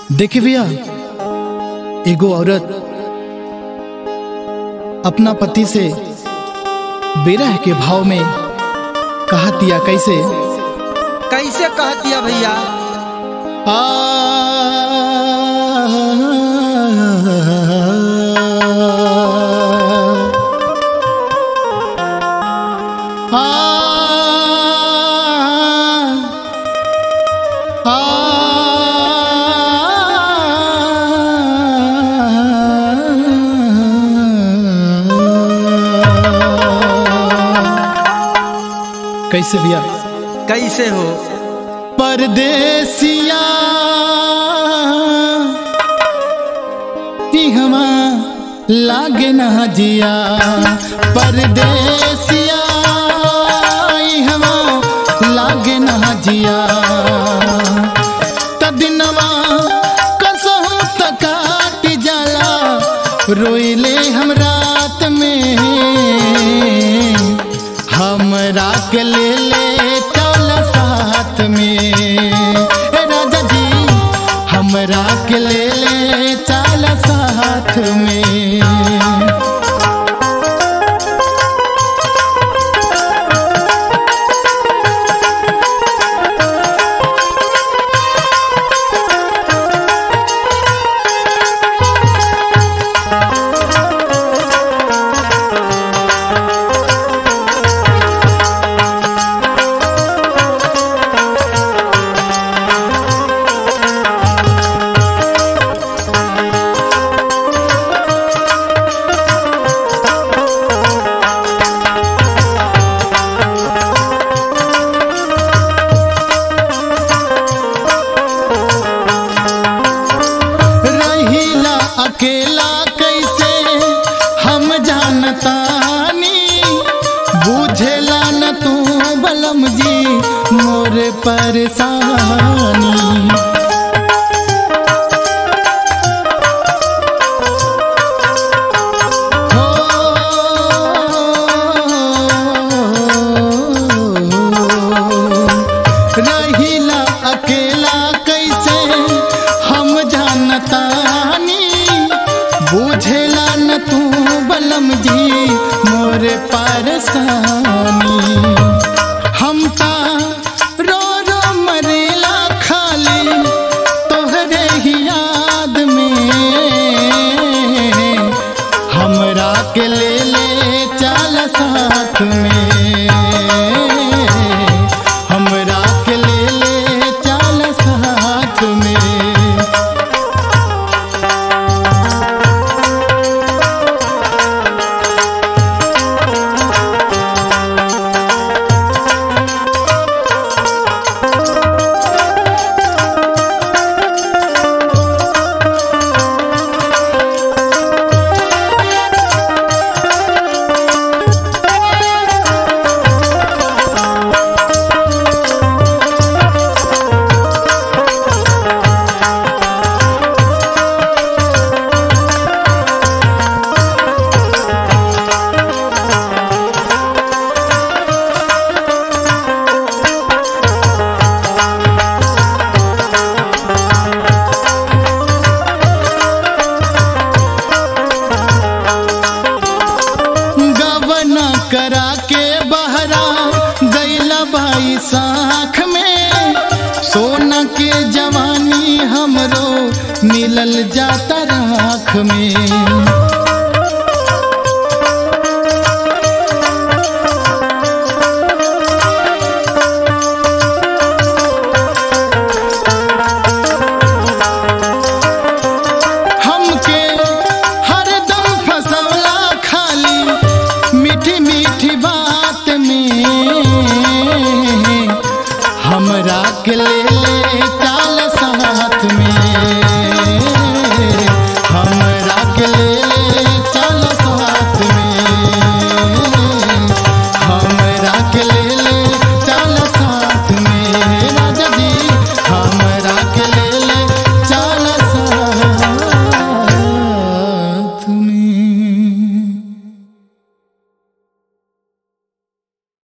देखी भैया एगो औरत अपना पति से बेरह के भाव में कहतिया कैसे कैसे कहतिया भैया आ कैसे भैया कैसे हो परदेसिया हमा लागे ना जिया परदेसिया हमा लागे ना जिया तदिनवा कसहु तकाट जाला रोइले हम रात में हमरा के ले ले चल साथ में ए राजा जी हमरा के ले ले चल साथ में रहिला अकेला कैसे हम जानतानी बुझेला न तू बलम जी मोर परेशानी रहिला अकेला कैसे हम जानतानी बुझेला न तू बलम जी मोर परसानी हम ता रो रो मरेला खाली तोहरे ही याद में हमरा के ले ले चल साथ में हमरा के ले ले चल साथ में गवना करा के बहरा गैला भाई साख में सोना के जवानी हमरो मिलल जाता राख में